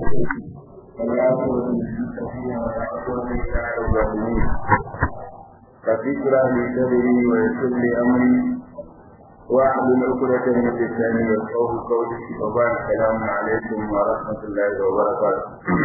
فذكرى لصدري ويسر لي امري واحلل عقدة من لساني يفقهوا قولي وبارك السلام عليكم ورحمة الله وبركاته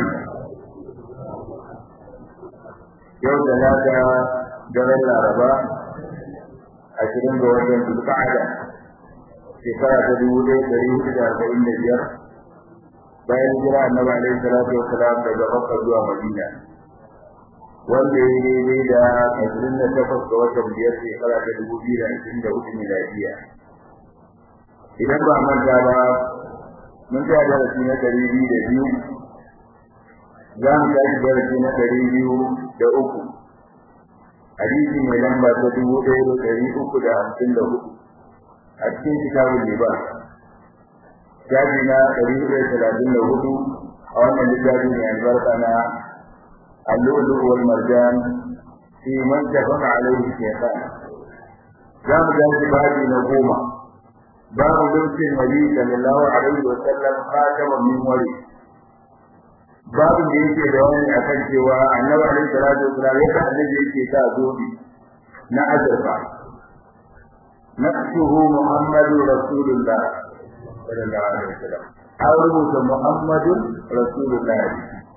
yau da lada daren laraba ashirin ga watan zulqa'ada shekara ta dubu ɗaya ɗari hudu da arba'in da biyar bayan jira annabi alaihi salatu wasalam daga makka zuwa madina wanda ya yi daidai da ashirin da takwas ga watan biyar shekara ta dubu biyu da ashirin da hudu miladiya idan ba manta ba mun ta darasi na ɗari biyu da biyu za mu tashi darasi na ɗari biyu da uku hadisi mai lamba ta dubu ɗaya da ɗari uku da hamsin da hudu a cikin kitabun liba shafi na ɗari hudu da talatin da hudu a wannan littafi mai albarka na اللؤلؤ والمرجان في من اتفق عليه الشيخان زام ذلك بعد نقوم باب لبس النبي صلى الله عليه وسلم خاتما من وري باب da yake da wani akan cewa annabi alaihi salatu wasallam yadda annabi yake sa zobi na azurfa nafsuhu muhammadu rasulullah sallallahu alaihi wasallam an rubuta muhammadun rasulullah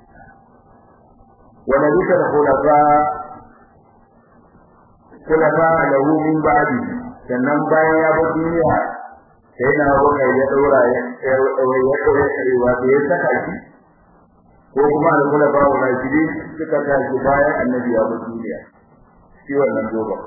ولبس الخلفاء خلفاء له من بعده sannan bayan ya bar duniya sai na waka ya daura ya ya daura shi wato ya saka shi ko kuma da kula ba wa shi suka ta shi bayan annabi ya bar duniya shi wannan gobe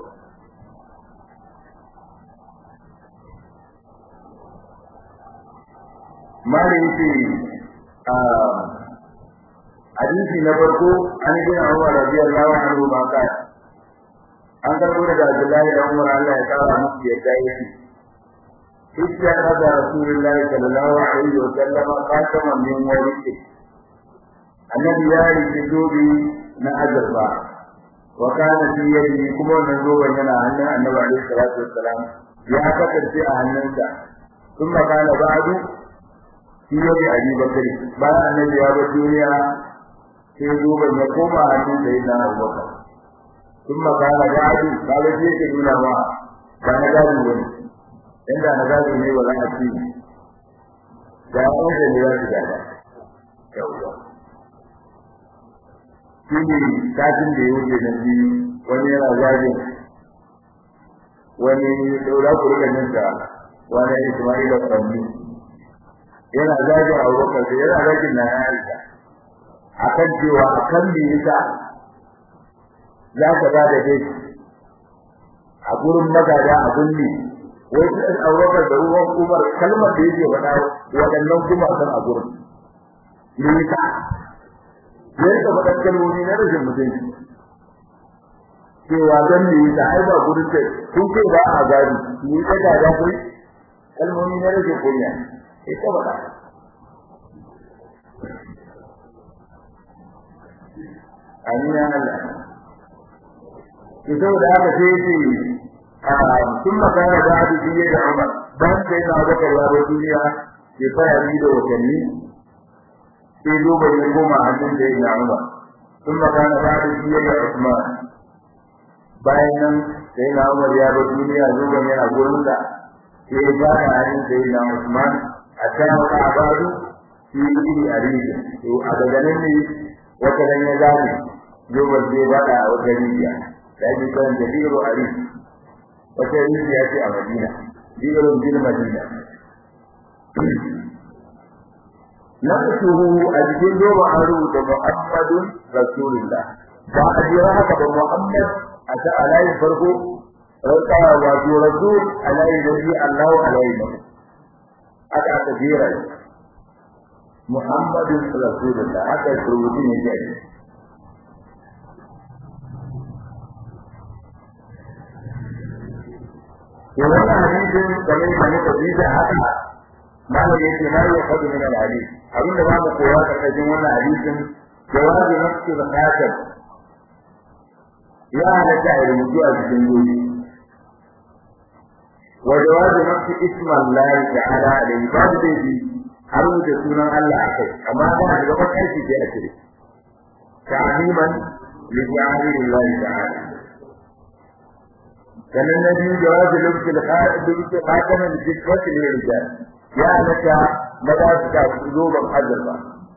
malin ce a hadisi na farko an yi gina Umar radiyallahu anhu ma ka an karbo daga Abdullahi da Umar Allah ya kara musu yadda yake Hijja kaza Rasulullahi sallallahu alaihi wa sallam qasama min warisi Annabi ya rike zobe na azurfa wa kana fi yadihi kuma wannan zoben yana hannun Annabi alaihi salatu wassalam ya kasance a hannunsa kuma kana ba'du fi yadi Abi Bakr bayan Annabi ya bar duniya sai zoben ya koma hannun da yana abubakar sun makana gadi kaga shi yake nuna ma ba na gadi wani inda na gadi ne wala a ci da wanda ne ya shiga da yawwa shi ne kafin da ya wuce na biyu wani yana zagin wani daura kurkanin da wani ismaila kwanni yana zagin abubakar da yana zagin na ya aisha akan cewa akan me yasa za ka ba da dai a gurin magada a gunni wai su ɗan aurokar da ruwan umar kalmar da yake faɗa waɗannan kuma san a gurin me yasa ya rika faɗan kalmomi na rashin mutunci cewa don me yasa ai ba gurin ce kun ce ba a gari ni ka ga da kai kalmomi na rashin kunya ita faɗa amina Allah to saboda haka sai yace sun makana da hadu biye da Umar dan sai na ga kallon duniya ke fara ni da wakanni sai duba ne goma hannun da ya Umar sun makana da hadu biye da Usman bayan nan sai na Umar ya bar duniya zuwa ne a gurin da sai ya fara hannun da ya Usman a kan abadu shi ne a rijin to a daga nan ne wata ran ya zabi yobar zai bada a wata rijiya da ake kan da biro a ri wata rijiya ce a madina biron bil madina na tuhu a cikin doba an rubuta muhammadun rasulullah ba a jira haka ba muhammad a ta alayin farko rauka wato rasul alayin da shi allahu alayin aka aka jera muhammadun rasulullah haka rubutu ne ke to wannan hadisin kamar da muka ji da haka malam yake ma ya fadu min al-hadis abin da babu kowa karkashin wannan hadisin jawabi nafsi al-khatab ya halatta a rubutu a cikin gobe wa jawabi nafsi isma Allah ta'ala alayhi babu dai har da sunan Allah akai amma ba da gaban aiki sai a cire ta'liman li ta'alillahi ta'ala sannan na biyu jawazi lubtul lubtul khatamin jikwati lil rijal ya naka maza su ka zoban azurfa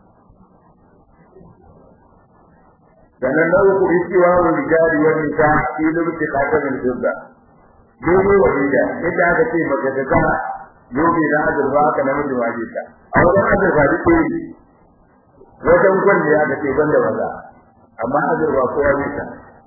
sannan na uku istiwa wa rijali wa nisa fi lubtul khatamin jibba dole wa rija idan aka ce baka ta ka yobe da azurfa ka namiji waje ta a wajen azurfa duk ne wajen gwanda ya ga ce banda maza amma azurfa kowa ne ta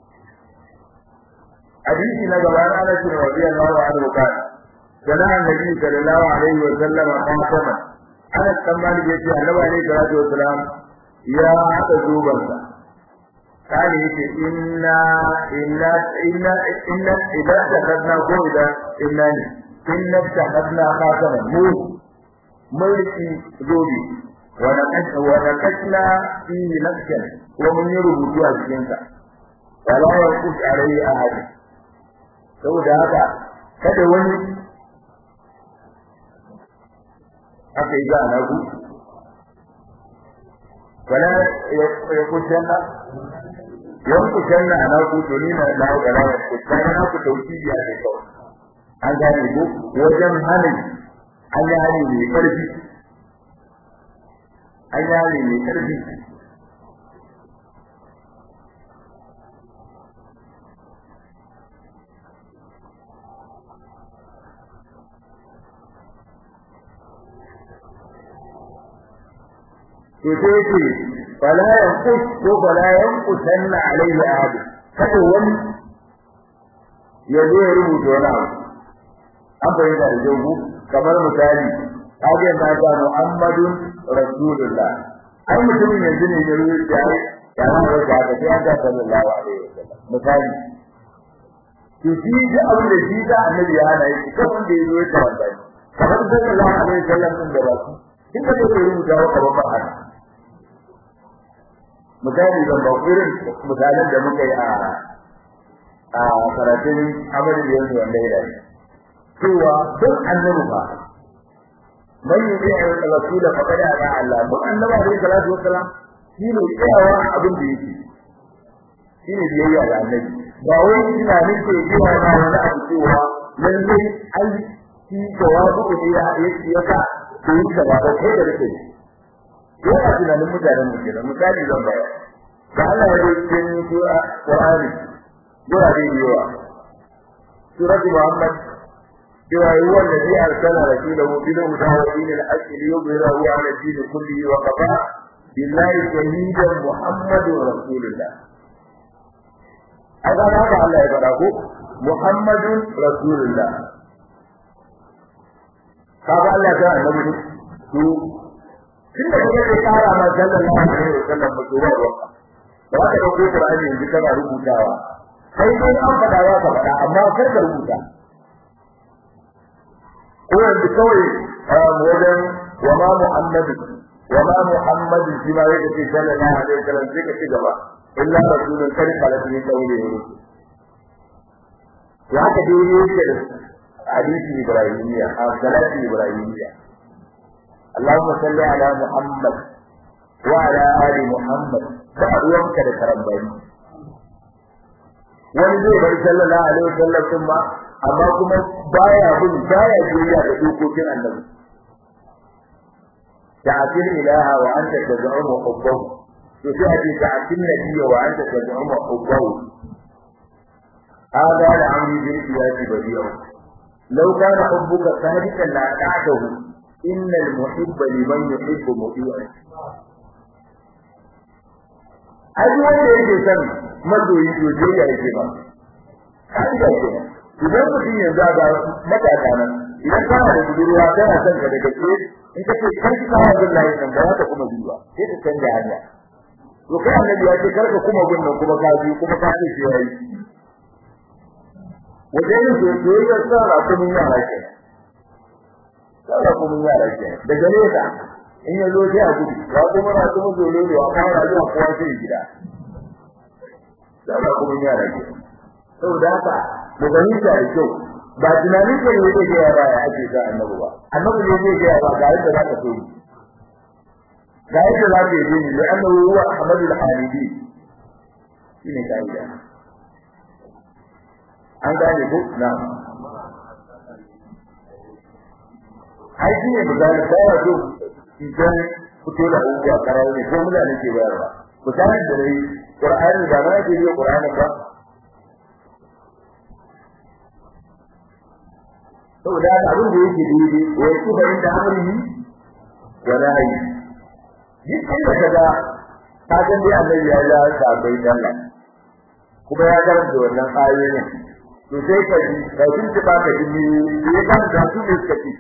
hadisi na gaba na Anas bin radiyallahu anhu kan sana annabi sallallahu alaihi wa sallam qasama Anas kan mali yace Annabi alaihi salatu wasalam ya hada zuban sa kani yace inna inna inna inna idan takadna ko idan inna ni inna takadna qasama mu mulki zobi wa naqash wa naqashna fi naqshan wa mun yi rubutu a cikin sa wala yaqus alaihi ahad saboda haka kada wani aka yi ga na ku wala ya kusanna yan kusanna na ku to ni na na ga na ku kana na ku tauhidi a kai kawai an gane ko wajen halin an yi hali mai karfi an yi hali mai karfi to sai ce fala yanqus ko fala yanqusanna alayhi ahad kada wani ya zo ya rubuta wani abu an bayyana da jogu kamar misali kaga na ga Muhammadun Rasulullah ai mutumin yanzu ne ya rubuta ya ya rubuta ga sai ga sallallahu alaihi wasallam misali to shi da abin da shi da annabi ya hana shi ko wanda ya zo ya tawalla kamar sallallahu alaihi wasallam din da ba su kin da ya rubuta wa kamar ba haka misali zan ba irin misalan da muka yi a a karatun amalin da yanzu wanda ya dace cewa duk annabi ba man yi ya rasul fa kada ga Allah duk annabi alaihi salatu wassalam shi ne tsayawa abin da yake shi ne biyayya ga annabi ba wai ina nake jiwa na wani abu cewa lalle ai shi jawabu da ya ya ka yi da ba kai da rike yana tunanin mutanen mu kenan misali zan bayar da Allah ya yi cikin sura Qur'ani sura da yawa sura Muhammad cewa yi wanda zai arsala rasulahu bil huda wa dinil haqq li yuzhirahu ala din kullihi wa kafa billahi shahidan muhammadur rasulullah aga haka Allah ya faɗa ko muhammadun rasulullah kaga Allah ya annabi to tun da kuma sai kara ma sallallahu alaihi wasallam ba to ba ba ba ka dauko Qur'ani yanzu kana rubutawa sai dai an faɗa ya ka faɗa amma kar ka rubuta ko yanzu kawai wajen wa ma Muhammadu wa ma Muhammadu shi ma yake ce sallallahu alaihi wasallam sai ka ci gaba illa rasulun kar kala ne kawai ne ya ka dai yake da hadisi ibrahimiyya a salati ibrahimiyya اللهم صل على محمد وعلى آل محمد فأروانك لكرمباني wani zai bari sallallahu alaihi wasallam din ba amma kuma baya bin baya juriya da dokokin annabi ta'til ilaha wa anta tad'u hubbahu to sai a ce ta'til nabiyya wa anta tad'u hubbahu hada da amri bil qiyasi badi'u law kana hubbuka sadiqan la ta'tahu innal muhibba liman yuhibbu muti'an ai wanda yake son mazoyi to je ya yake ba kai da ke idan mutum yanzu ga matata nan idan kana da budurwa tana son ka daga ke in ka ce kai ka hawa billahi nan ba ta kuma biwa sai ka canja hanya to kai annabi ya ce karka kuma bin nan kuma ka bi kuma ka ce yayi wajen da soyayya tsara kuma yara ke tsara kuma yara ke daga nesa in ya zo sai a gudu ya kuma na kuma zolo ne wa fara zuwa kowa sai gida tsara kuma yara ke saboda haka mu gani ta da kyau ba tunanin ka ne yake ga yara ya ake ga annabi ba annabi ne yake ga ba ga yadda zaka so ga yadda za ka yi ne da annahu huwa ahmadul hamidi shine kaida an gane ko na ai shine misali da wato idan fito da abubuwa karar ne ko mutane ke bayarwa misalin da dai qur'ani da ma yake yi qur'ani ba saboda abin da yake daidai wa yake da inda amrihi wa nahi duk inda kaga ka ga dai annabi ya ya ta bai dalla kuma ya karanta wannan ayoyin to sai ka ji ka ji ba ka ji ne ya kan da su ne suka ci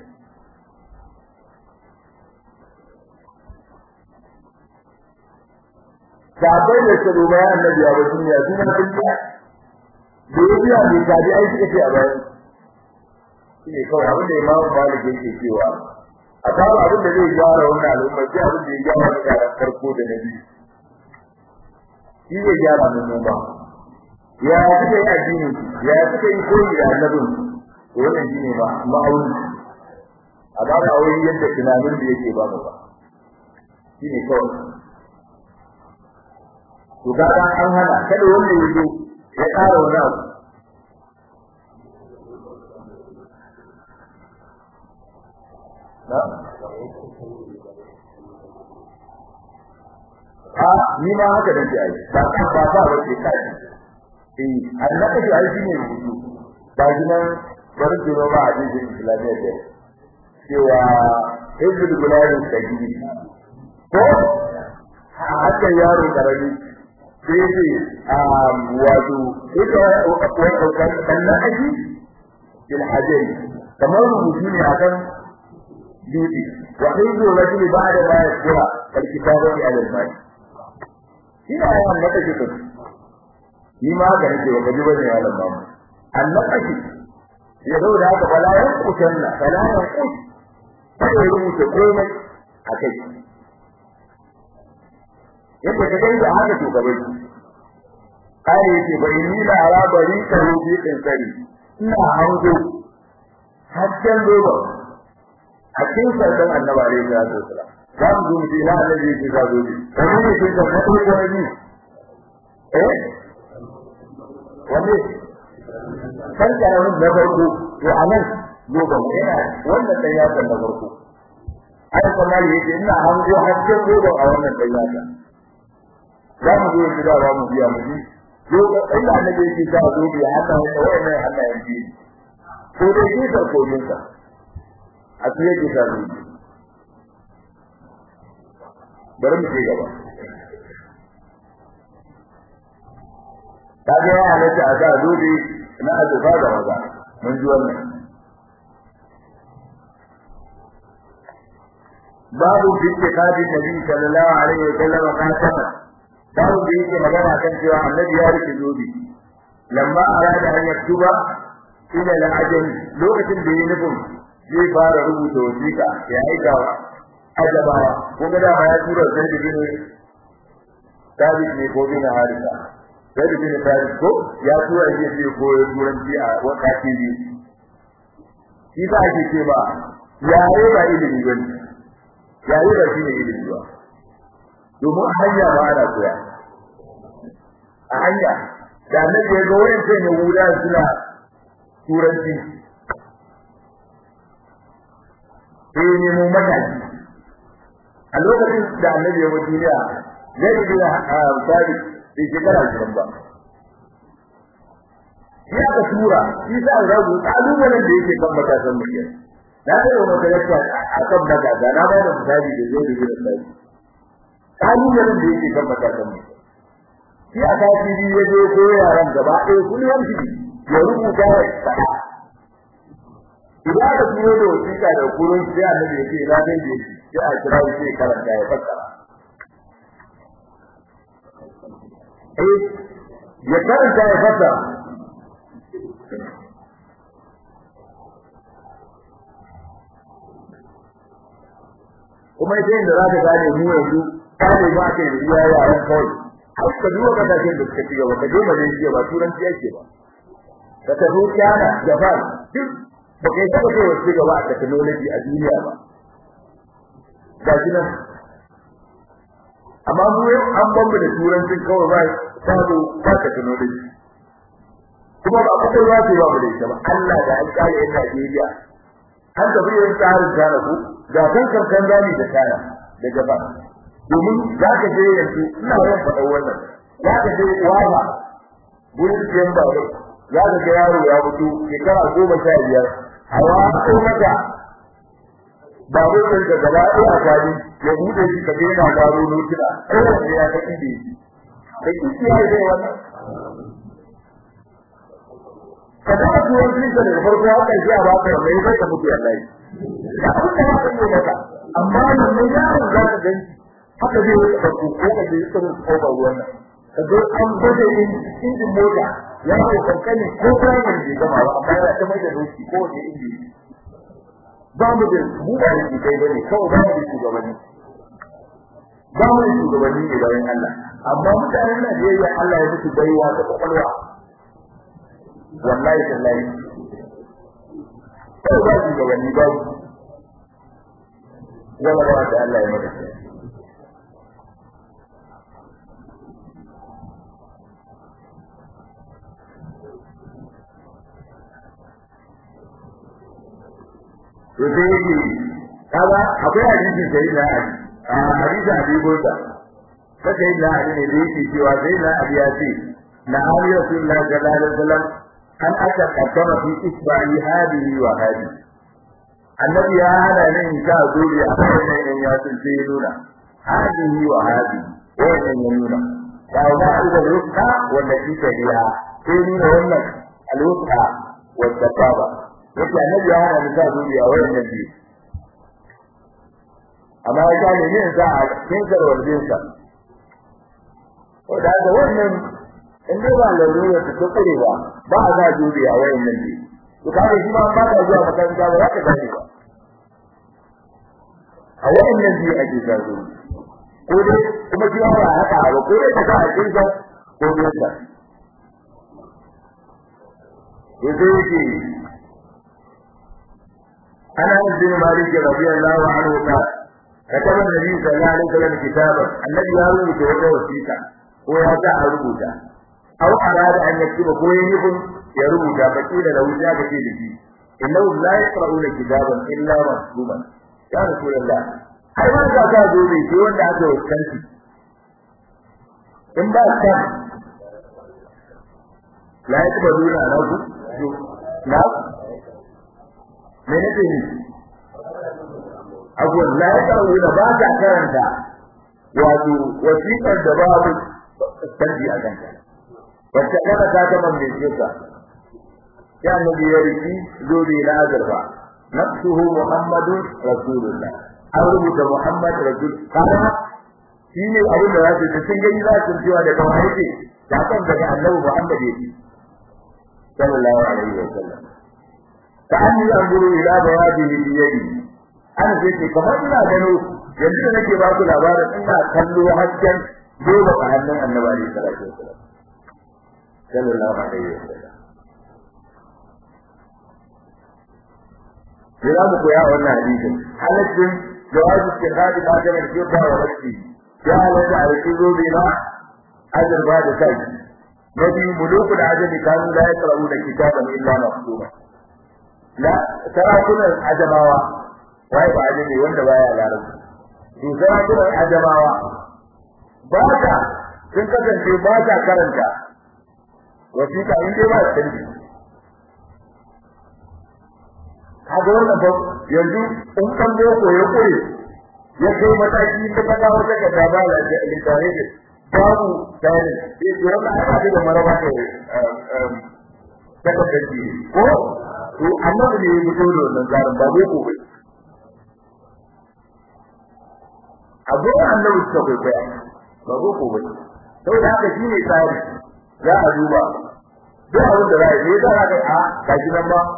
sabai da su ba ya annabi ya wasu ne su na dinka da ya biya ne ka ji ai suka ce a bayan shine kawai abin da imamu malik yake cewa a kawo abin da zai gyara wannan al'umma sai abin da ya gyara mutanen farko da na biyu shi zai gyara mu ba ya suka yi addini ya suka yi koyi da annabin wannan shine ba ma'auni a ba da aure yadda tunanin da yake ba mu ba shine kawai to ga an hana kada wanda ya zo ya ƙara wani abu a ni ma haka da ke ai ba ka ba ba ba ke kai eh annabi shi ai shine rubutu ba ginan bari ki ba hadisin islamiyya da cewa hizbul gularin sajidi ko haka yaro karami sai ce wato ita wani ɗan aji bil hajjari kamar rubutu ne akan dutse wa hizbul rajul ba'da ma yakura alkitabati ala al-mal ina yawan da kake kai ni ma ga nake wa gaji bane ya lamma annabaki ya zo da haka bala yan kutanna bala yan kut sai ya rubuta komai akai yadda ka gani da haka to gabai kai yake bai ni da ala bari ka rubi din sari ina hango hakkan roba hakkin sardan annabi alaihi salatu wasalam za mu zo mu ji ina annabi yake za zo ne wani ne ke da farko ko ne eh wani kan karamin na farko to anan loban yana wannan dan yakan na farko ai kuma yake ina hango hakkin loban a wannan dan yakan za mu zo gida za mu biya mu ji yo ina annabi yake za zo bi haka wannan Allah ya ji ko dai shi sarko minka a tsaye ke ta zo bari mu je gaba kaga ya halatta a ga dole na azuba da maza mun ji wannan babu bittikadi nabi sallallahu alaihi wa sallam qasama babu da yake magana kan cewa annabi ya rike zobe lamma arada an yaktuba ila al-ajam lokacin da ya nufin zai fara rubuta wasiƙa ya aika ajabawa kun ga dama ya tura sai da bin David ne ko bin Harisa sai da bin David ko ya tura shi sai ko ya turanci a wata TV shi ba ake ce ba yare ba ilimi ba yare ba shi ne ilimi ba domin a hanya ba ana koya a hanya da annabi ya ga wayan sai ne wuda suna turanci sai ne mu mataki a lokacin da annabi ya mutu duniya zai yi da sabi da shekara ashirin ba shi aka tura shi sa rabu kalubalen da yake kan matasan mutum na da yau maka yadda a kan matasa na ba da misali da zai yi da sabi kalubalen da yake kan matasan mutum shi a kafi biyu ya je ko yaran gaba ɗaya kullum shi ya rubuta ya faɗa idan aka turo da wasiƙa da kurun sai annabi ya ce ina dai da sai a kira shi sai karanta ya fassara eh ya karanta ya fassara kuma sai da zaka gane mu yanzu kare ba kai da iya yaran kawai har ka duba kasashen da suka ci gaba ka je Malaysia ba turanci yake ba ka tafi China Japan duk ba kai taba kai wasu gaba a technology a duniya ba ga shi nan amma mu an bamba da turancin kawai ba sabo ba ka tuno da shi kuma ba ka ruwa ce ba mu da ita ba Allah da an kare yan Najeriya an tafi yin tsarin tara ku ga kan kankan zani da tara da gaba domin za ka je yanzu ina yawan faɗa wannan za ka je wawa gurin siyan babur za ka ga yaro ya fito shekara goma sha biyar a wato mata babur ɗin da gaba ɗaya a kwali ya buɗe shi ka daina gano notuna kowace ya ta ibe da kiki ya zai wannan ka taɓa tuwon kirista da farko haka shi a baka da mai zai ka mutu ya lai da abin da haka ne maka amma yanzu yaron za ka gani haka zai yi ka ko ka je ka ko ruwan nan ka zo an gode in injin mota ya ko kankani ko kayan da gama ba amma ya ta mai da doki ko da inji ba mu da mu ba shi kai bane kawai ba mu da shugabanni ba mu da shugabanni ne bayan Allah amma mutanen Najeriya Allah ya musu baiwa da kwakwalwa wallahi tallahi sai ba shugabanni ba wala ba da Allah ya maka to sai yake kaga akwai hadisin sai na ali a hadisi abi burda sai sai na ali ne da yake cewa sai na ali ya ce na ali rasulullah sallallahu alaihi wasallam an aka kaddama fi isba'i hadihi wa hadihi annabi ya hana ne in ka zuri a kan nan ya sun sai nuna hadihi wa hadihi wannan ya nuna ba ba da rukka wanda shi kariya sai nuna wannan al-wuqa wa tababa yake annabi ya hana nisa duniya wayannan biyu amma ya ga ne yin sa a cikin sarwalin sa ko da ga wannan in dai ba lalura ta kure ba ba a ga duniya wayannan biyu to kaga shi ma ba ka zuwa makaranta ba za ka gane ba a wayannan biyu ake zazo ko dai kuma shi ba haka ba ko dai ka ga a cikin sa ko dai ka yanzu yake أنا أنس بن مالك رضي الله عنه قال كتب النبي صلى الله عليه وسلم كتابا الذي يروي توجه وثيقة هو يدع ربوتا أو أراد أن يكتب هو يكون يربوتا فقيل له ذاك في لدي إنهم لا يقرؤون كتابا إلا مكتوبا يا رسول الله ai ba ka ka zo ne sai wanda aka waskanci in ba ka la yakbaduna lahu la me nake ni abu la ya kawo da ba ka karanta wato wasiƙar da babu tanji a kanta wacce kana ta ga man mai jika ya nabi ya riki zobe na azurfa nafsuhu muhammadu rasulullah an rubuta muhammad rasul kana shi ne abin da za su ta sun gani za su cewa da kawai yake da kan daga annabi muhammad yake sallallahu alaihi wa sallam كأني أنظر إلى بياضه بيدي أنا زيت كما إنا gano yanzu nake ba ku labarin ina kallo hasken dole a hannun annabi alaihi salatu wasallam sallallahu alaihi wasallam Jira mu koya wannan hadisin halaccin jawabi istihadi ma da ke ba wa rabbi ya halatta a cikin zobe na azurba da kai nabi muluku da ajabi kanu la yaqra'u da kitaban illa maktuba la sarakunan ajamawa wai ba ajabi wanda baya larabci to sarakunan ajamawa ba ta sun kasance ba ta karanta wasiƙa in dai ba canji kaga wannan ba yanzu in kan boko ya koyi ya kai mataki da kaga wata ga da ba la da litare da babu tare sai to wannan ana da maraba da daga kaji ko to annabi ne ya fito da wannan zarin ba boko ba abu annabi suka kai kai ba boko ba saboda haka shine tsari za a duba duk abin da za a yi za a ga a kaji nan ba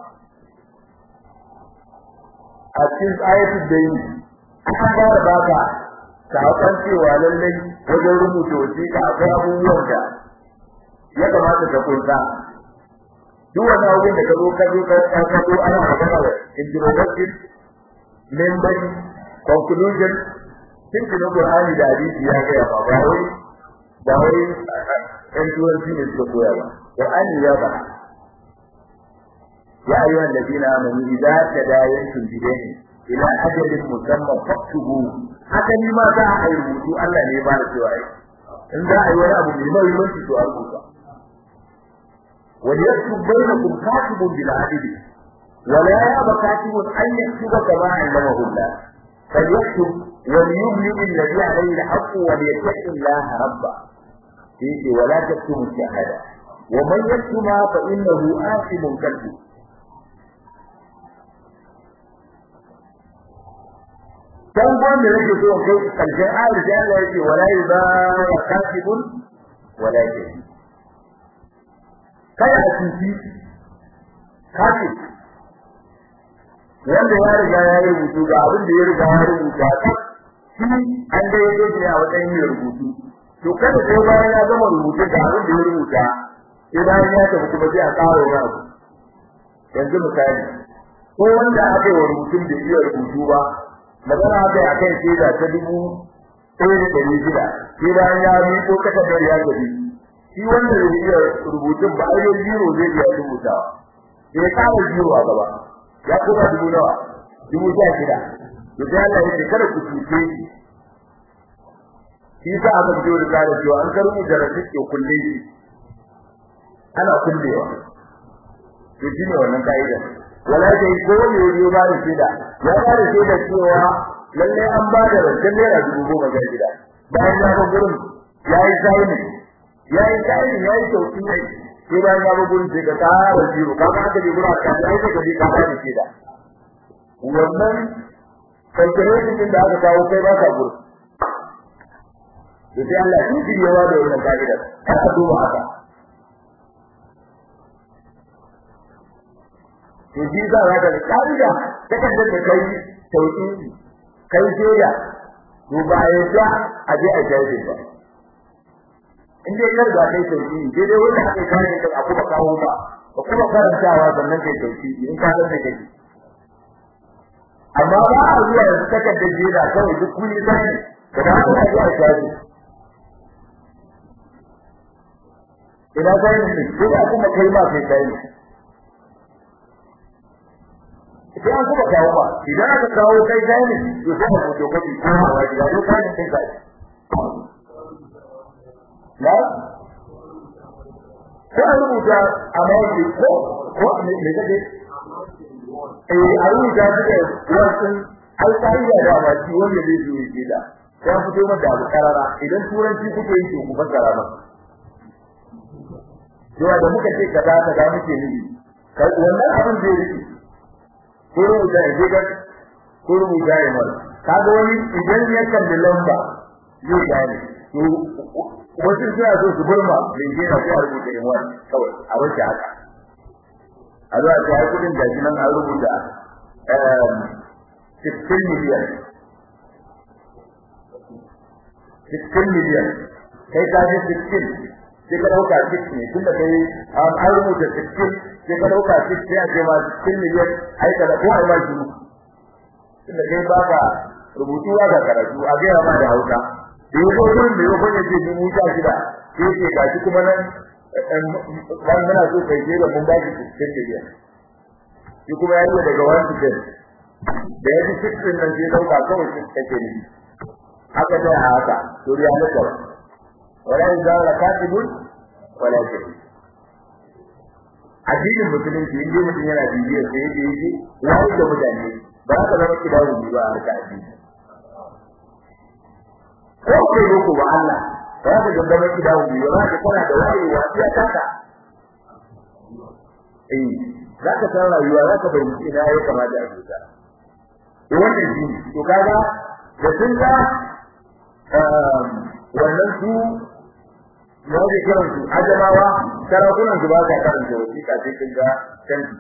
a cikin ayatul dayn aka fara baka sakon cewa lallai wajen rubuta wasiƙa akwai abubuwan da ya kamata ka kunsa duk wani abin da ka zo ka zo ka ka zo ana magana da introduction member conclusion cikin Qur'ani da hadisi ya ga ba ba wai ba wai ɗan turanci ne suka koya ba Qur'ani ya ba ya ayyuha alladhina amanu idza tadayantum bidayn ila ajalin musamma faktubu haka ni ma za a yi rubutu Allah ne ba da cewa ai in za a yi wani abu mai muhimmanci to a rubuta وليكتب بينكم كاتب بالعدل ولا يأبى كاتب أن يكتب كما علمه الله فليكتب وليملئ الذي عليه الحق وليتق الله ربه فيه ولا تكتموا الشهادة ومن يكتمها فإنه آثم كالب كم قام لك سوى كيف الجهال جعل يجي ولا يباع كاتب ولا شهيد kada a cuci kafin wanda ya riga ya yi rubutu ga abin da ya riga ya rubuta ta shi an da ya shi a wajen yin rubutu to kada sai bayan ya gama rubutu ga abin da ya rubuta sai bayan ya tafi kuma sai a ƙara wani abu yanzu misali ko wanda aka yi wa rubutun da iya rubutu ba magana aka yi a kan shaida ta dubu ɗaya da ɗari shida sai bayan ya miƙo takardar ya gabi shi wanda zai iya rubutun ba ai zero zai iya rubutawa sai ya kara zero a gaba ya kuma dubu nawa dubu sha shida to sai Allah ya ce kada ku cuce shi shi sa aka fito da kare cewa an ka rubuta rasit ke kulle shi ana kullewa to shine wannan kaida wala dai ko ne ne ba da shida ya ba da shida cewa lalle an ba da rancen naira dubu goma ga gida bayan ya ga gurin yayi sai yayi kai yayi sauki ne sai bayan ya bugun sai ka tsara jiro ka ba ka jiro ka sai ka ji ka ba shi da wannan calculation din da aka kawo kai ba ka guru sai Allah in ji yawa da wannan kaida ka duba haka to ji za ka ga kaida take da kai sauki kai joya to ba ya a je a jaje ba in dai kar ga kai sauki dai dai wanda aka kare ka a kuma kawo ba ba kuma karantawa sannan kai sauki in ka san da kai amma ba a zuwa da saka da jira kawai duk kun yi sai da ba ku zuwa shafi ina sai ne ko ba kuma kai ma kai kai sai an kuma kawo ba idan aka kawo kai kai ne to sai ka fito kafi ko ba ya ko kai ne kai na sai a rubuta a mawaki ko ko me me kake eh a rubuta shi da wasu alƙa'ida da ba shi wanda zai zo yake da sai a fito mata abu karara idan turanci kuke yi to ku fassara ba yawa da muka ce kaza kaza muke nufi wannan abin zai rike ko rubuta ya ga ko rubuta ya mara kaga wani idan ya kalli lamba zai gane to wasu suna so su burma mai gina ko a rubuta in wani kawai a wace haka a zuwa ta yi kudin gashi nan an rubuta 16 miliyan 16 miliyan kai ka ji 16 sai ka dauka 6 ne tunda kai an rubuta 16 sai ka dauka 6 sai a ce ma 16 miliyan ai ka ko ai ma shi tunda kai baka rubutu ba ka karatu a ga ma da Hausa da yau gurin da yau ya ce dubu sha shida sai ce ga shi kuma nan ban muna so kai je da mun ba shi cikin miliyan shi kuma ya yi daga wani cikin da ya ji cikin nan sai dauka kawai shi take ne haka da haka to ya naka wala izara katibun wala shahid addinin musulunci in dai mutum yana bibiyar sai yake yake wani da mutane ba ka zama kidawu ba a harka addini ko kai roko ba Allah ba ka ga zama kidawu ba ba ka kana da wayewa sai ka ka eh za ka san rayuwa za ka bayyana ina ya kamata a rubuta to wannan shi to kaga da sun ga wannan su ya ji kiran su ajamawa sarakunan su ba ka karanta wasiƙa sai kin ga canji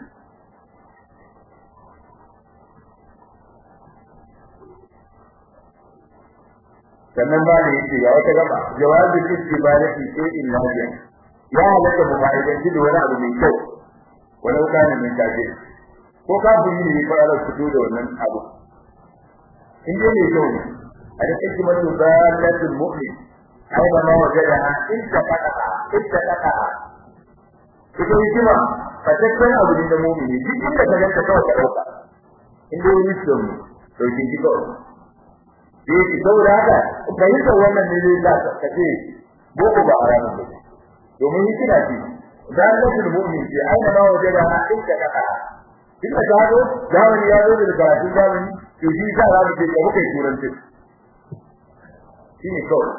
sannan ba da yake ga wata gaba jawabi istibadati sai in lafiya ya halatta mu fa'idanci da wani abu mai kyau walau kana min kafir ko ka buri ne fa ala fito da wannan abu in dai mai kyau ne al-hikmatu dalatul mu'min aina ma wajadaha inta qadaha inta qadaha ita hikima fatakken abu ne da mu'mini duk inda ka ganta kawai ka dauka inda yi wisdom to shi ji kawai sai ki saboda haka fahimtar wannan ne zai sa ka ce boko ba haramun ba domin hikima ce dalatul mu'min ce aina ma wajadaha inta qadaha duk da gado zamani ya zo da karatun zamani to shi sa za mu ce ka muka yi turanci shi ne kawai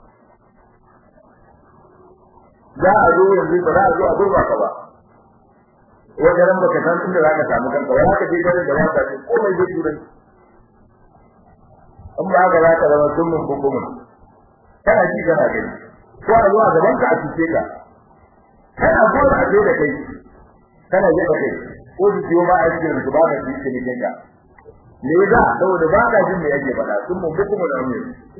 za a zo yanzu ba za a zo a gurba ka ba wajen ran baka san inda za ka samu kanka wani haka je garin da za ka ce komai zai turanci in ba haka za ka zama dummin bukumin kana ji kana gani ko a zuwa gaban ka a cuce ka kana gona a da kai kana yi da kai ko su ciwo ma a cikin su ba ka ci cikin ka me za saboda ba ka jin me yake faɗa sun mun buku mun amme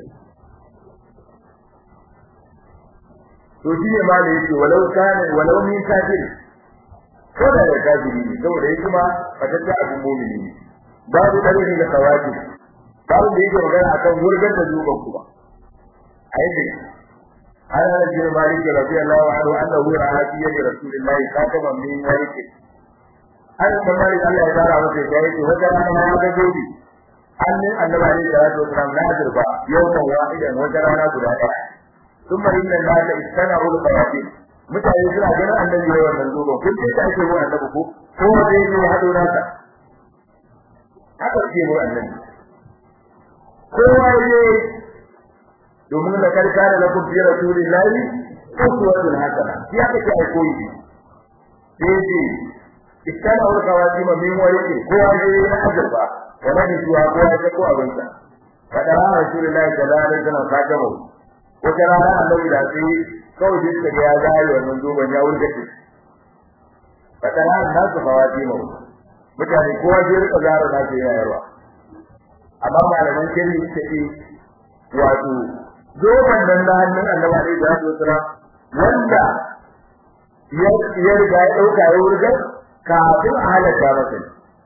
to shi ne ma da yake walau kana walau min kafir ko da da kafiri ne saboda yake ma fatacce abun mu'mini ne babu dalili da kawaki babu da yake magana akan wurgar da zuban kuma ayyuka عن انس بن مالك رضي الله عنه انه راى في يد رسول الله خاتما من ورق an kamar Allah ya tsara masa da yake wata rana ya ga gobe annin annabi alaihi salatu wasallam na azurba yawman wahidan wata rana guda ɗaya thumma inna nasa istana'u al-qawatin mutane suna ganin annabi yayin wannan zoban kun ce ta ake mu annabi ko ko wanda yake hado nasa haka ce mu annabi kowa ne domin da karka da lakum fi rasulillahi uswatun hasana ya kace ai koyi sai iskana wa kawaji ma min wani ko wani na azaba wala ni zuwa ko ya ko abinsa kada ra rasulullahi sallallahu alaihi wasallam ka gabo ko kana ran annabi da sai kawai din da ya zai wannan zuban ya wurga shi kada ran da su kawaji ma mutane kowa je rika zaro na ce yayarwa amma malaman kiri take wato zoban nan da hannun annabi alaihi wasallam wanda ya riga ya dauka ya wurga kafin a halatta masa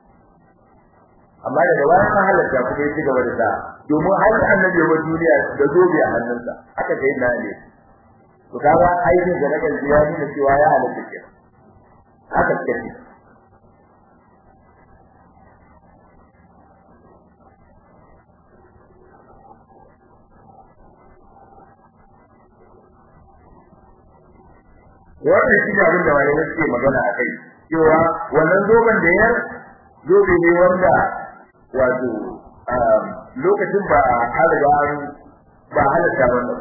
amma daga bayan an halatta kuma ya ci gaba da sa domin har annabi wa duniya da zobe a hannunsa aka kai na ne to kaga aikin da na kalbi ya nuna cewa ya halatta ke haka kace wannan shi ne abin da malamai suke magana a kai cewa wannan zoben da ya zobe ne wanda wato lokacin ba a riga an ba halatta wannan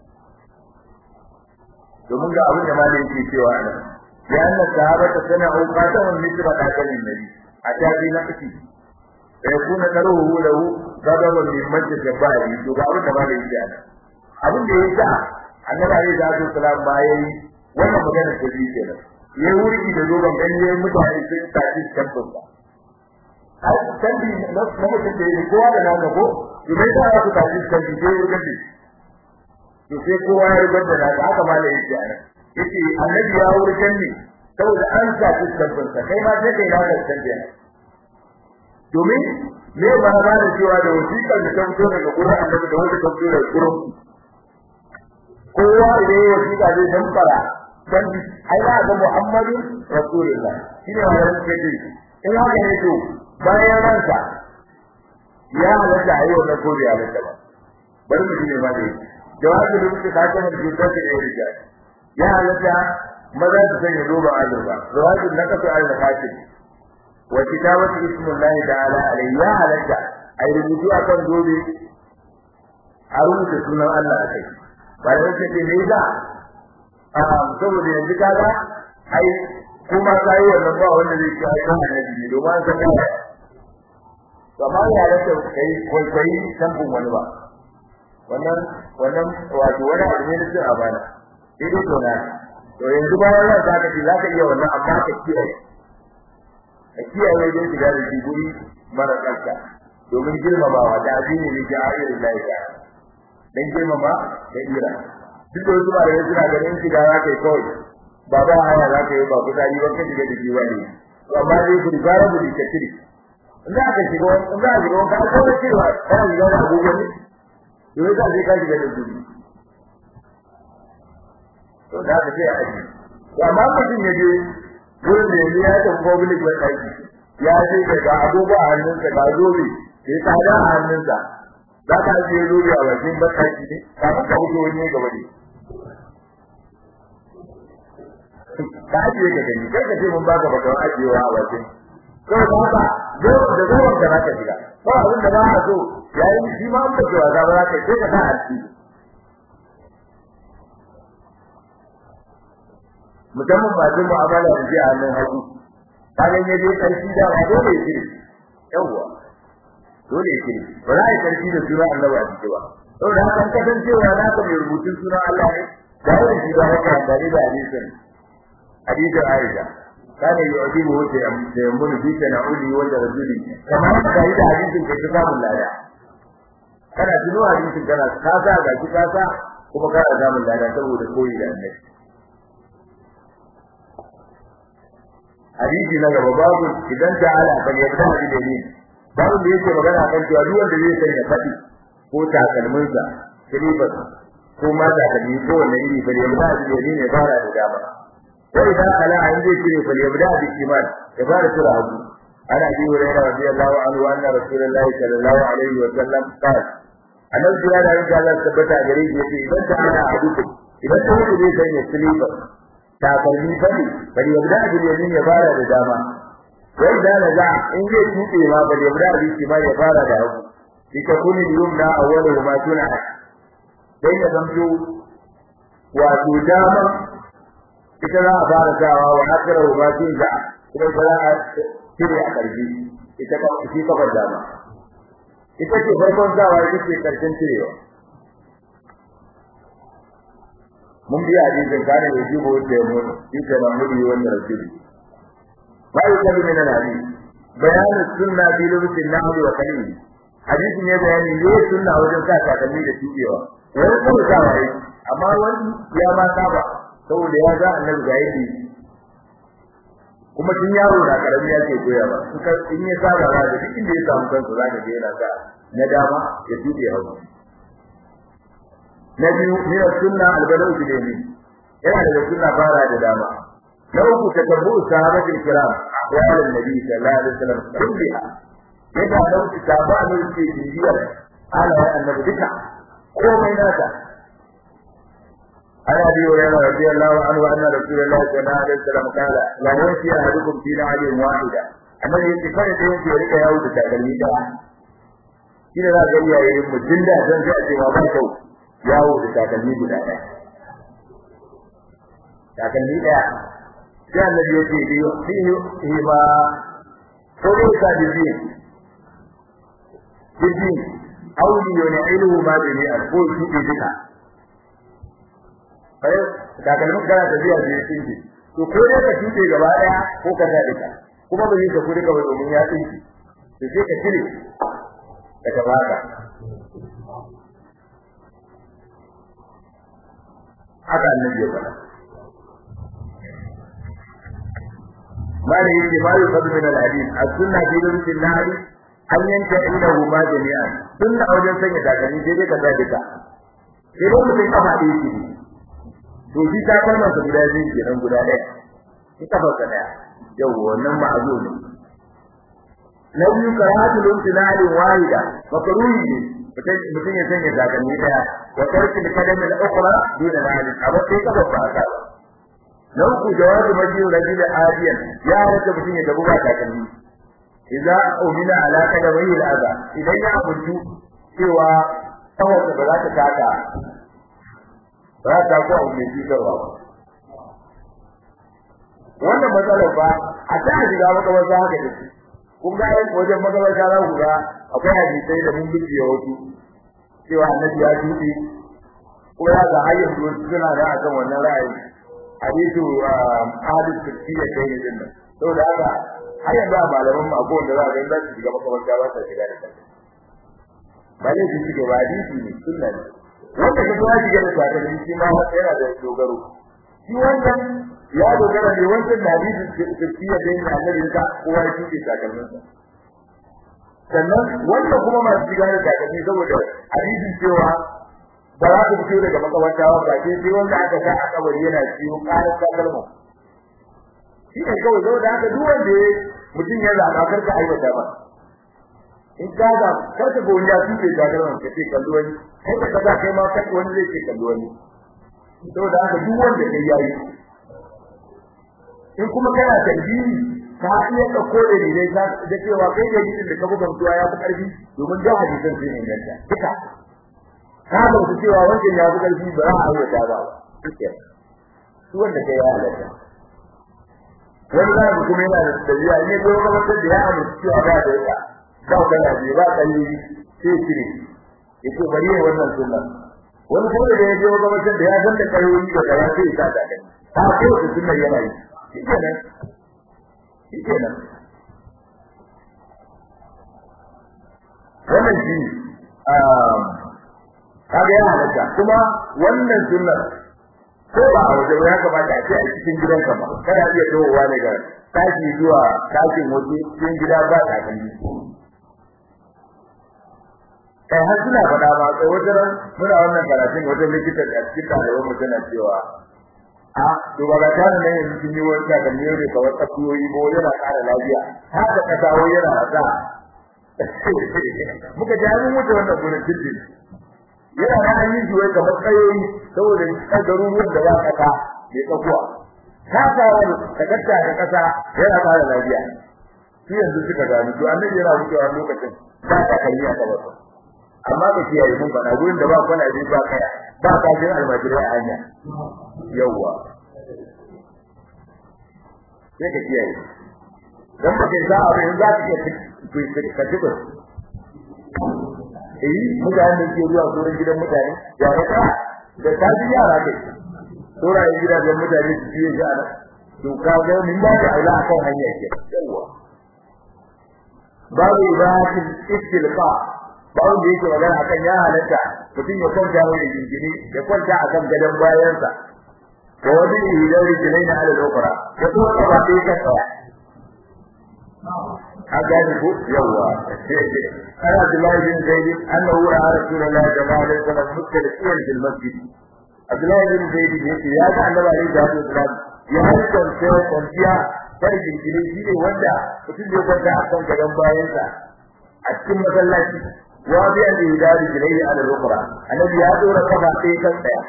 domin ga abin da malai yake cewa nan ya anna sahabata sana'u qataman mithla qatalin nabi a tabi na kaci sai kuna taruhu lahu gadaban min majlis jabari to ga abin da malai yake nan abin da yasa annabi alaihi salatu wasalam bayan wannan magana ta biyu kenan ya wuri da zoban ganye mutane sun tafi tabbas ba har tambi na mutum da yake kowa da nan ko idan ta aka tafi tambi sai ya gaji to sai kowa ya rubuta da haka haka malai yake ana yace annabi ya wuri ne saboda an tafi tabbas kai ma sai kai na da tambi domin me ba ba da cewa da wasiƙar da ta fito daga gurin annabi da wanda ta fito daga gurin kowa idan ya wasiƙa zai damfara dan ai za ga Muhammadu Rasulullah shine wannan kace in haka ne to bayan ransa ya halatta ayi wannan kodi ya halatta ba bari mu ne ma dai jawabi da muke kace mun ji da ke rija ya halatta maza su sanya roba azurba jawabi na kafa al-fatih wa kitabatu ismullahi ta'ala alayhi ya halatta ayi rubutu akan dobe a rubuta sunan Allah a kai ba da yake ne da saboda yanzu kaga ai kuma kai wannan ba wanda zai ci ai kan annabi ne domin san ya kamar ya da kai kai kai san kun wani ba wannan wannan wato wani abu ne da a bana ido to na to yanzu bayan ran zaka ji zaka iya wannan amma ka kiyaye ka kiyaye don shiga da guri mara tsafta domin girmamawa da addini ne ga ayyukan Allah dan girmama da ira duk da wasu malamai suna ganin shiga za ka yi kawai ba ba haya za ka yi ba kusa yi wanka shiga da jiwa ne to amma dai ku gara ku ka shiri in za ka shiga in za ka shiga wanka an kawai cewa kana shiga da agogo ne to yasa sai ka shiga da gudu to da ka sai a aji to amma mutum ya je gurin da yanzu ya tafi public ba ɗaki ya je da ga agogo a hannunsa ga zobe sai ka da a hannunsa za ka je zobe a bakin bataki ne kafin ka wuce wani gaba ne ka ajiye ka gani kai ka ce mun baka baka ajiyewa a bakin kawai ba haka da zuwan ka zaka shiga ba abin da ba a so yayin shi ma an bace wasa ba zaka sai ka sa a ciki musamman ba jin mu'amala da ji a hannun hagu kagan ya je karfi da ba dole ya kire yawwa dole ya kire ba za a yi karfi da suna Allah a ciki ba saboda haka kasancewa na ka mai rubutun suna Allah ne da yawan shi ba haka da da hadisin hadisin Aisha كان يعجبه تيمم في تناوله وترجله كما da yi da hadisin kai samun lada kana tuno hadisin kana kasa ga ki kasa kuma kana samun lada saboda koyi da annabi hadisi na gaba babu idan ta ala kan yadda hadisi ne babu da yake magana kan cewa duk wanda zai sanya fadi ko takalminsa silifas ko ma takalmi ko wanne iri fa yadda hadisi ne fara da dama وإذا خلا عند شيء فليبدأ بالشمال كفارة الأرض عن أبي هريرة رضي الله عنه أن رسول الله صلى الله عليه وسلم قال أن الجلال إن شاء الله ثبت عليه يقول إذا كان أحدكم إذا كان ليس يسليف takalmi fadi bari yabda bil yamin ya fara da dama wai da naza in zai tuke ma bari yabda bil shima ya fara da hagu dika kuni yumna awwalu ma tuna sai ya zamto wato dama ita za a fara sawa wa akira ba tun da kuma ba za a cire a karfi ita ka shi kafar dama ita ce farkon sawa ita ce karshen cirewa mun biya hadisin kare da shi ko da mu ita na muri wannan rasuli ba yi kabi min hadisi bayanin sunna fi lubusin nahwi wa kalim hadisin ya bayani ne sunna wajen sa takalmi da tubewa wani kuma sawa yi amma wani ya ma saba saboda ya ga annabi ga yadda kuma tun yaro da karami ya ce koya ba suka in ya saba ba da duk inda ya samu kansa zaka ga yana sa na dama ya tuɗe hagu na biyu ne sunna albalau bi dai yana da sunna fara da dama na uku tatabbu sahabatul kiram ahwalun nabi sallallahu alaihi wasallam kulliha yadda da wuce sahaba ne ke bibiyar ala annabi duka komai nata عن ابي هريره رضي الله عنه ان رسول الله صلى الله عليه وسلم قال لا يمشي احدكم في نعل واحده annabi yake kada da yake rika yawo da takalmi da shi ne za ka iya yin mutum da san sai a ce ba kyau yawo da takalmi guda ɗaya takalmi ɗaya sai annabi yake biyo shi ba ko ne ka bibi bibi auli yana ilmu ma bi ne ko shi duka kai takalmin kana tafiya da yake tsinki to ko dai ka tuke gaba daya ko ka dade ka kuma ba zai ka kudi ka ba domin ya tsinki to sai ka cire ka tabaka haka annabi ya faɗa mala yake ma yi fadu min al-hadith as-sunna fi lumsin nahri an yanka indahu ma jami'an sunna wajen sanya takalmi sai dai ka dade ka sai dai mutum kafa ɗaya ce to shi ta kalmar sa guda biyu kenan guda ɗaya shi kafar sa ɗaya yau wannan ma'azu ne na biyu karatul imtinali wahida makruhi ne mutum ya sanya takalmi ɗaya wa tarki kadami al-ukhra duna nahli abu sai kafar ba ta na uku jawabu majiyu rajul adiyan ya rasa mutum ya dabu ba takalmi idza umina ala kadamihi al-adha idan ya abuntu cewa tawarsa ba za ta taka ba ta ko abu mai cutarwa ba wannan matsalar ba a ta shiga makabarta haka da shi kun ga wajen makabarta za ku ga akwai hadisai da mun bibiya wasu cewa annabi ya tuɗe ko ya ga hayyar da wasu suna da akan wannan ra'ayi hadisu hadis tafiya kai ne din nan saboda haka har yanzu a malaman mu akwai wanda za a ga za su shiga makabarta ba sa shiga da kansu ba ne su shiga ba hadisi ne sunna ne wanda ka zuwa shiga da takalmi shi ma yana da dogaro shi wannan ya dogara ne wancan da hadisi tafiya da yin annabi ka kowa ya tuke takalmin sa sannan wanda kuma masu shiga da takalmi saboda hadisin cewa ba za ku fito daga makabarta ba ba sai sai wanda aka sa a kabari yana ciwo ƙarar takalma shi ne kawai saboda haka duk wanda mutum ya zaɓa karka aiwata ba in ka ga karka ga wani ya tuke takalman ka ce kallo wani kai ka kaza kai ma kai wani zai ce kallo wani saboda haka duk wanda kai yayi in kuma kana tarbiyi ka iya ka kore ne dai da cewa kai da gidan da ka buga mutuwa ya fi karfi domin da hadisan sun inganta duka ka ba su cewa wancan ya fi karfi ba za a aiwata ba duka su wanda kai ya halatta wani za mu kuma yana da tabiya ne ko kuma wanda da ya amince cewa ba da ita ba kana ji ba kalli sai kire yace bari ne wannan sunna wani kuma da ya je wata mutum da ya san da kayoyi da kaza sai ya ta kai ta ko da sunna yana yi shikenan shikenan wannan shi um kaga ya halatta kuma wannan sunna ko ba a wajen ya kamata a ce a cikin gidanka ba kada iya dawowa daga tashi zuwa tashin waje cikin gida ba ta kan kai har suna faɗa ma sai wajen muna wannan karatun wajen likita a cikin ɗaliban mu tana cewa a to ba ga tana nan yanzu kin yi wani takalmi ne ka wata kuyoyi ko yana ƙara lafiya haka ka dawo yana rasa muka ji an mutu wannan gurin cikin yana da an yi juwai kamar kayoyi saboda garuruwan da ba kasa mai tsakuwa ta fara da kasa da kasa yana fara lafiya shi yanzu suka gani to annabi yana wucewa lokacin ba ta kalli a gaba amma ka kiyaye mun bana gurin da ba kwana ji ba kaya ba ka jin almajirai a hanya yawwa sai ka kiyaye dan ba kai za a ba za ka iya ka tuba eh mutane da ke zuwa gurin gidan mutane ya raka da tafi yara kai tura yin gidajen mutane su fiye shi ana to ka ga min ba da aula akan hanya ke yawa babu ibahatin istilqa babu da yake magana akan ya halatta mutum ya kwanta wani jinjini ya kwanta akan gadon bayansa da wani idan rijilai na ala lokara ya kuma ba sai ka tsaya أجانب يوا أنا عبد الله بن زيد أنه رأى رسول الله صلى الله عليه وسلم مختلفين في المسجد عبد الله بن زيد يقول يا النبي عليه الصلاة والسلام يا هل كنت kwanciya farjin jini shi ne wanda mutum zai kwanta a kan gadon bayansa a cikin masallaci wa bi an yi dari jinai ala rukra annabi ya dora kafa sai kan tsaya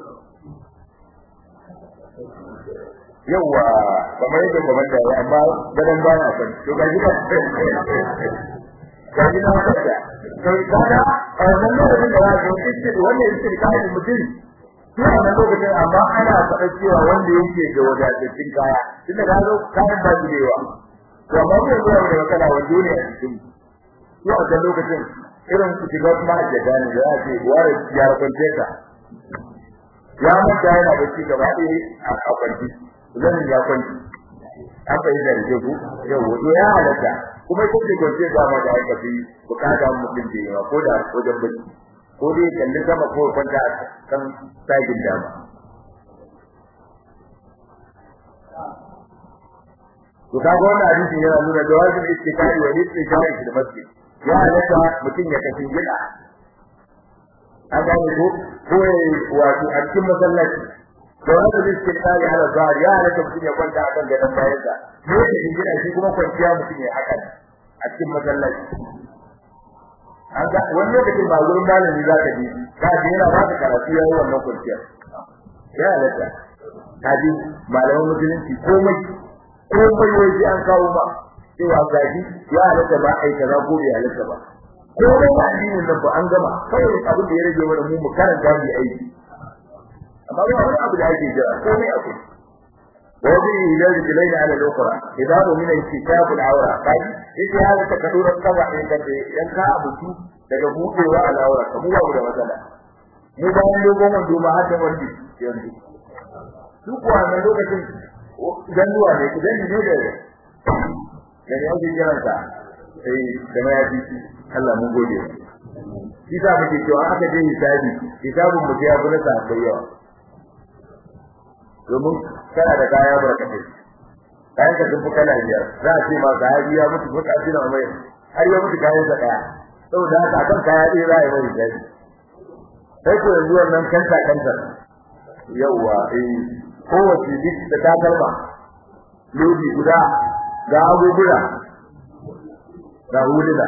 yawa kamar yadda kamar da amma gadan ba na san to ga gida ga gida ka da to kada a wannan lokacin da zaka yi shi wannan yake da kai mutum shi a wannan lokacin amma ana faɗa cewa wanda yake da wadatattun kaya tunda ka zo kayan ba shi da yawa to amma mun zuwa da wakala wa duniya cikin shi a wannan lokacin irin su shiga kuma da gani da yake ware ya kwance ka ya manta yana da shi gaba ɗaya a kwanci zan ya kwanci aka yi zarge ku yau wato ya halatta kuma ko da gonce da ma da aka fi bukata mutum da yawa ko da wajen bacci ko dai kalli sama ko kwanta kan sagin dama to kaga wannan hadisi yana nuna jawabin istiqai wa istiqai fil masjid ya halatta mutum ya kashin gida an gane ko ko wato a cikin masallaci da wanda zai cikin tsari ala zahar ya halatta mutum ya kwanta a kan gadon bayansa ne yake jingina shi kuma kwanciya mutum ya haka a cikin masallaci an ga wani lokacin ba gurin malami za ka ji ka ji yana ba ka karatu ya yi wannan kwanciyar ya halatta ka ji malaman musulunci komai komai waje an kawo ma cewa gaji ya halatta ba ai kaza ko bai halatta ba komai ba addinin nan ba an gama kawai abin da ya rage mana mu mu karanta mu aiki amma ba wani abu da ake jira komai akwai wani idan rijilai na ala lokura idan mu mina kitab al-awra kai yace ya ta kadura kawa in ka ce yan ka abuci daga buɗewa al-awra ka mu babu da matsala mu ba mun dogon wando ma haka wani yanzu su kuwa na lokacin ganduwa ne idan ne da da ne ake jiransa sai da ma ya fi Allah mun gode shi ta muke cewa aka je hisabi hisabun mu ya fi na sa yawa domin kana da kaya barkatai kayan ka dubu kana biyar za a ce ma sahabi ya mutu ko kafi na mai har ya mutu kayan sa daya saboda haka kan kaya ɗaya za a yi mai gari sai ko yanzu wannan kanta kanta yawa eh kowace duk da takalma lodi guda ga abubuwa ga huluna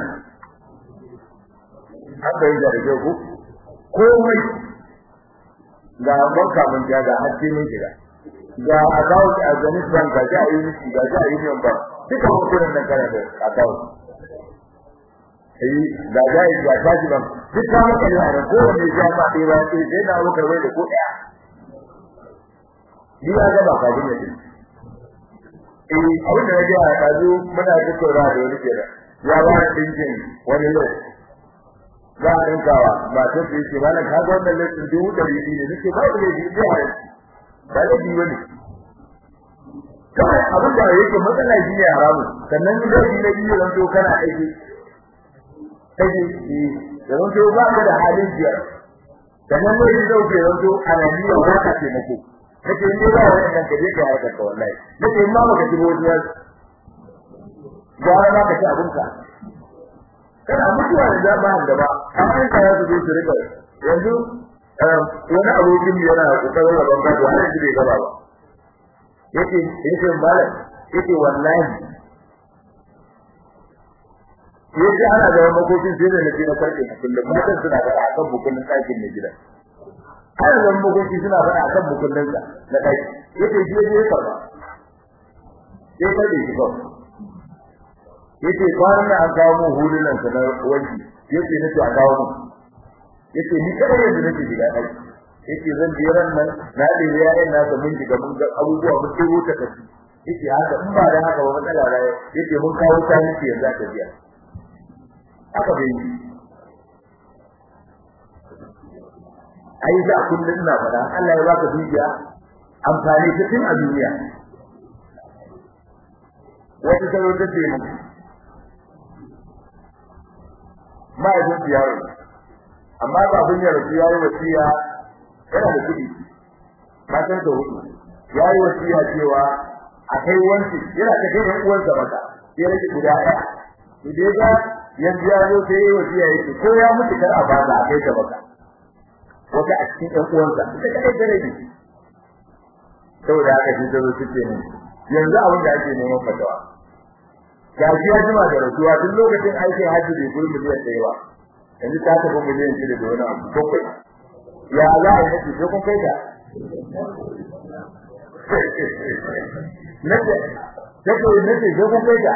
haka yi da rage ku komai ga banka mun ja ga hajji mun shiga ga account a Zenith Bank ga ja yi miki ga ja Union Bank duka hukunan nan kana da account eh ga ja yi ga taji bank duk ka maka ne a ko ne ja ma dai ba sai sai na maka wai da ko daya ni ya ga ba ka gine din eh abin da ya ga ka zo muna tattauna da wani kira ya ba da dinkin wani lokaci za a rinkawa ba ta ce ce ba na ka ga wannan laifin dubu ɗari biyu ne nake ba da laifi ne a ba da biyu ne kawai abin da yake matsala shi ne haramu sannan idan shi na biyu zan to kana aiki aiki shi da zan to ba ka da halin biyar sannan ne shi zau ke zan to ananiya ba ka taimako nake in dai ba wannan ka je ka harkar ka wallahi nake in ma baka ci bojiya gwara ma ka ci abinka kana mutuwa da zama da ba amma in ka yazo su rika yanzu wani abokin mu yana kokarin rabon gado har yanzu bai gaba ba yace yace malam yace wallahi yace ana da makokin sai da nake na karfe kullum matan suna da akan bukullin ɗakin ne gidan har da makokin suna da akan bukullin sa na ɗaki yace je je ka ba sai ka da shi ba yace kwanan an kawo mu hulunan sa na wanki yace nace a kawo mu yace ni kada yanzu nake shiga dai yace zan je ran nan na da yayin na mun shiga mun ga abubuwa mun sai wuta kaci yace haka in ba da haka ba matsala da yace mun kawo ta miki yanzu aka biya haka bai yi ai da kullun na fada Allah ya baka dukiya amfani ta tun a duniya wata salo ta ce mu ma'aikacin yaro amma ba abin ya rasu yayi wasiya yana da kudi matan da hudu yayi wasiya cewa akai wanci yana ta kai ɗan uwansa maka sai rage guda ɗaya to dai ga yanzu ya zo sai yayi wasiya yake ko ya mutu kar a bada a kai ta maka wata a cikin ɗan uwansa ita kadai ta rage saboda haka shi ta zo suke ne yanzu abin da ake neman fatawa gashi ya jima da rasuwa duk lokacin aikin hajji bai guri miliyan ɗaya ba yanzu ta tafi miliyan shida da wani abu bakwai ya za a yi nake sai kun kai ta nake take nake sai kun kai ta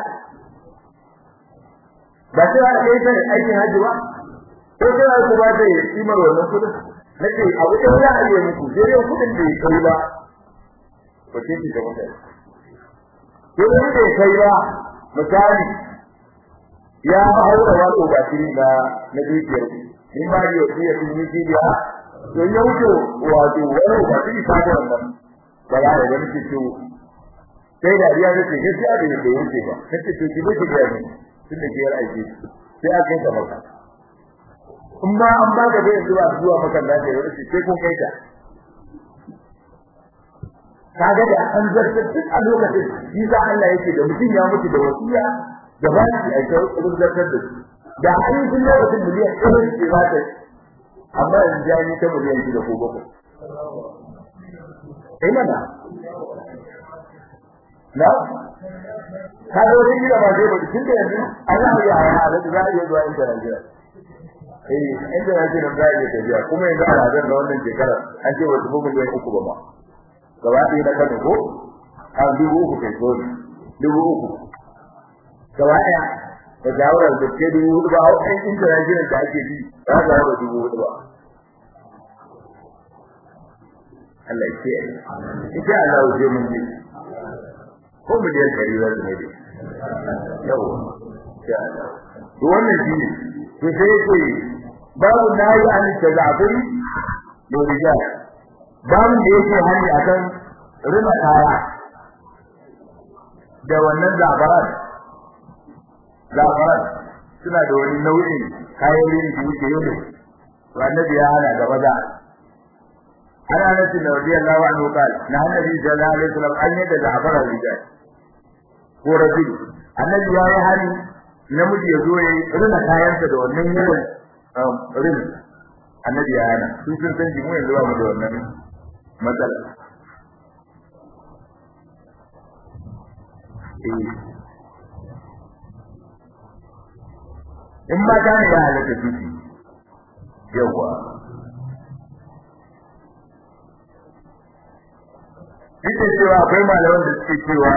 ba sai a kai ta aikin hajji ba ko sai ku ba ta kimar wannan kudin nake abu da za a yi muku sai dai kudin da ya kai ba ko ce ki ga mutane ko da ya kai ba misali ya haura wato ba shi na na dukiyar in ba yi wasi ya tuni jiya to ya wuce wato wani ba shi ta ga wannan ba ya da wani ciwo sai da riya da ke gaskiya da yake yanke ba kace to ki bace da ni tunda ke yar aiki sai aka kai maka in ba an ba da bai zuwa zuwa maka da ke wani sai kun kai ta kaga da an zartar duk a lokacin shi za Allah yake da mutum ya mutu da wasiya da ba shi a kai kudin zartar da shi da an yi sun lokacin miliyan ɗaya ce za ta amma yanzu ya yi ta miliyan shida ko bakwai eh mana na ka zo da gida ba zai ba tun da yanzu Allah ya yi halin za a iya zuwa inda Najeriya eh inda Najeriya za a iya tafiya kuma yanzu a rajar da wannan shekarar an ce wasu miliyan uku ba ma gaba ɗaya na kano ko a dubu uku kai so dubu uku gaba ɗaya da jawarar da ke dubu hudu ba a wajen international da ake bi za ka hawa dubu hudu ba Allah ya ce ita Allah ya mun ji ko miliyan ɗari za su ne dai yau ya Allah to wannan shi ne to sai ce babu nayi an tazaburi da rijal babu da yake hani akan rina kaya da wannan zabaran zabaran suna da wani nau'in kayan rini da yake yau annabi ya hana da maza ana nabi da radiyallahu anhu qala na annabi sallallahu alaihi wasallam an yadda zabaran rijal ko rajul annabi ya yi hani namiji ya zo ya rina kayansa da wannan yawan rin annabi ya hana sun sun san jimu yanzu ba mu da wannan matsala in ba ta ne ya halatta tuki yawa Duk cewa akwai malaman da suke cewa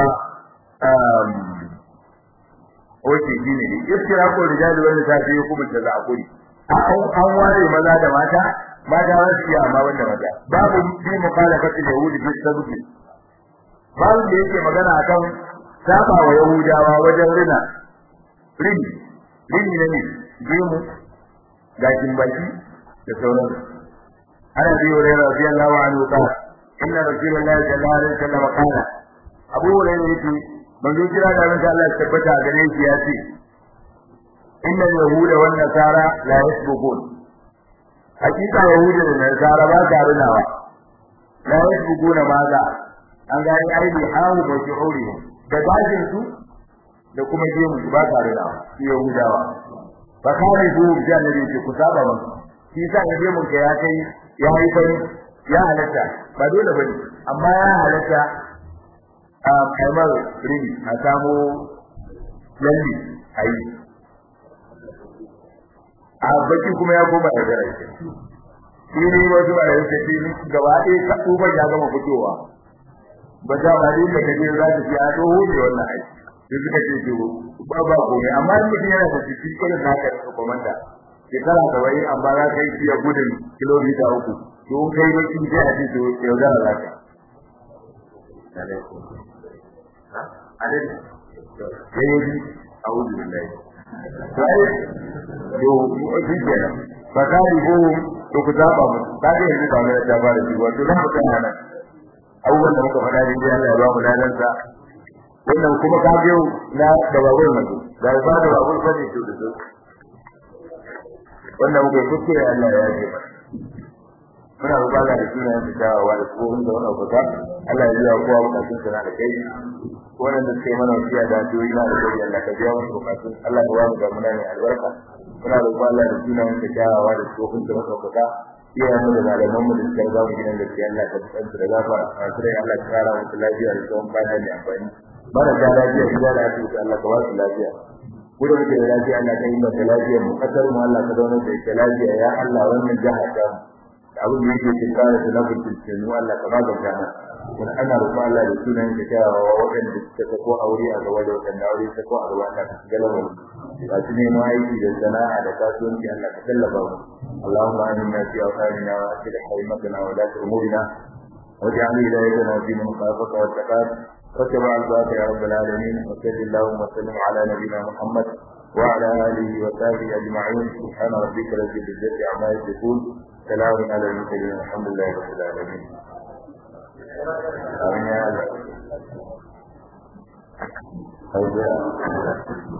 wace shi ne iftira ko rijali wanda ta fi hukumar da za a kuri an ware maza da mata mata za su yi amma wanda maza babu fi mukhalafati yahudi fi sabbi babu da yake magana akan saba wa yahudawa wajen rina rini rini ne gemu gashin baki da sauran ana bi hurairah radiyallahu anhu qala inna rasulullahi sallallahu alaihi wasallam qala abu hurairah yake manzo kira da ran Allah ya tabbata a gare shi ya ce inna yahuda wan nasara la yasbukun hakika yahuda da nasara ba ta runawa la yasbukuna maza an ga ai ai bi hawo ba ki hore da dajin su da kuma gemu ba ta runawa su yahudawa fa kare su da ne ce ku saba ba shi sa ga gemu ka ya kai ya yi fari ya halatta ba dole bane amma ya halatta a kamar rini a samu lalli a yi a baki kuma ya koma da gara shi shi ne wasu ba da yake shi gaba ɗaya ka uban ya gama fitowa ba ta ba da kaje za ta ci a doho ne wannan aiki sai suka ce ce ba ba komai amma in mutum yana da ciki irin naka da komanda shekara saba'in amma za ka yi fiye gudun kilomita uku to kai baki sai a ce to yaudara za ka adadi yayi a'udhu billahi sai yo shi kenan fa kai go to ku zaba mu da ga yanzu ba mai da bare shi wato nan mutan nan abubuwan da muka faɗa ne Allah ya ba mu ladan sa wannan kuma ka biyo na da babur nan da ba da babur fa ne to da su wannan muke kuskure Allah ya yi muna roƙon da sunayen da dawowa da tsohon da wannan fata Allah ya biya kowa bukatun sa da kai wannan da suke mana wasiya da addu'o'i na da kai Allah ka biya musu bukatun Allah ya ba mu da muna ne albarka muna roƙon Allah da sunayen da dawowa da tsohon da wannan fata iyayen mu da malaman mu da suka ga mu gidan da Allah ka tsanta da gafara a kire Allah ka kara musu lafiya da tsawon kwana mai amfani mara da lafiya gida da asibiti Allah ka ba su lafiya ku da muke da lafiya Allah ka yi mata lafiya mu kasar mu Allah ka zauna da ita lafiya ya Allah wannan jaha ta mu abin da yake cikin kare da lafiyar cikin mu Allah ka bada jana kun ana roƙo Allah da sunan da kyawawa waɗanda suka sako aure a gaba da waɗanda aure ta ko a gaba Allah ka galaba mu ba su ne aiki da sana'a da kasuwanci Allah ka tallafa mu Allahumma aminna fi awqatina wa aslih haymatana wa la umurina واجعل ولايتنا في من خافك واتقاك واتبع الباقي يا رب العالمين وصل اللهم وسلم على نبينا محمد وعلى اله وصحبه اجمعين سبحان ربك رب العزه عما يصفون سلام على المرسلين الحمد لله رب العالمين آمين يا الله